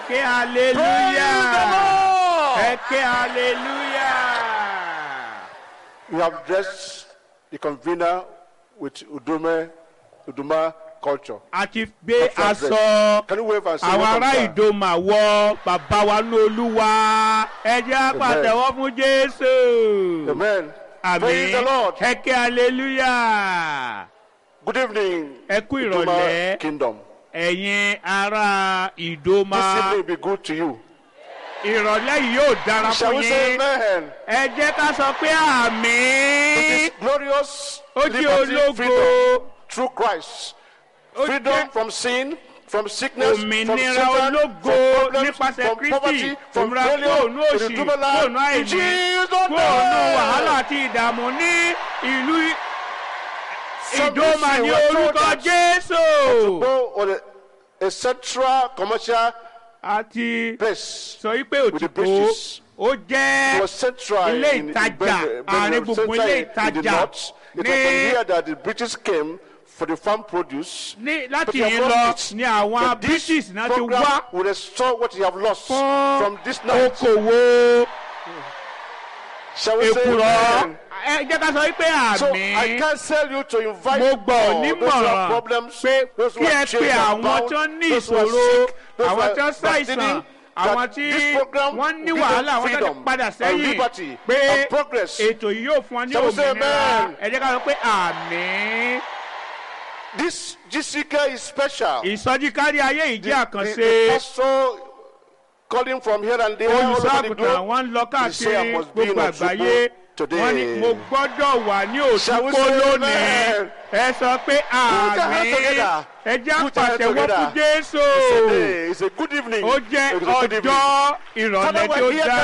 ké hallelujah ẹ ké hallelujah. We have dressed the convener with Udume, Uduma culture. a ti gbé Cultural dress. aṣọ Can you wave and say àwọn welcome, ará sir? ìdòmà wọ bàbá wa ní olúwa ẹ jẹ́ àpàtẹ́wọ́ fún jésù. Amen. Praise the àmín Lord. ẹ ké hallelujah. Good evening, ẹ kú Uduma ìrọ̀lẹ́ Kingdom. ẹ̀yin ará ìdòmà This evening will be good to you. ìrọ̀lẹ́ yìí yóò dára Shall fún we say yín amen? ẹ jẹ́ ká sọ pé àmín This glorious ó jẹ́ liberty, ológo freedom through Christ. ó Freedom jẹ́ from sin, from sickness, from òmìnira Satan, ológo from problems, nípasẹ̀ from kristi poverty, from òmìnira failure, kóònù to òsì the double life. kóònù In àìní Jesus' kóònù name. wàhálà àti ìdààmú ní ìlú Some ìdómà say ní we are told orúkọ that jésù Go on a, a central commercial àti place. sọ wípé With the òtítọ́ British. ó It jẹ́ was central ilé in, in, ìtajà Ben- Ben- àárín gbùngbùn central ilé in, in the ìtajà north. It was ní from here that the British came for the farm produce. ní But láti you have yìí lọ lost it. ní àwọn But this british náà ti program wá will restore what you have lost fún from this night. okòwò Shall we say èkùrọ́ amen? ẹ jẹ́ ká sọ wípé So I àmì counsel you to invite mo gbọ́ all those who have nímọ̀ràn problems, pé those who kí ẹ are pe chained and àwọn bound, tó ní those who are ìṣòro sick, those who àwọn are tó ṣàìsàn backsliding, àwọn that tí this program wọ́n ní will give wàhálà them àwọn tó ti freedom padà and sẹ́yìn liberty pé and progress. ètò yìí yóò fún ọ ní Shall we say òmìnira amen? ẹ jẹ́ ká sọ pé àmì This GCK is special. ìsọjí kárí ayé yìí The, jẹ́ the, àkànṣe the pastor calling from here and there all over the olùṣọ́àgùtàn globe. wọn ń lọ He say, káàkiri "I must be in gbogbo Osogbo àgbáyé today." wọ́n ní mo gbọ́dọ̀ wà ní Shall we òtúkó say lónìí amen? ẹ sọ pé your hand àmì together. ẹ jẹ́ Put your hand àpàtẹ́wọ́ fún together. jésù Today is a good evening. ó jẹ́ It is a good evening. ọjọ́ ìrọ̀lẹ́ Father, tí ó we're here dára.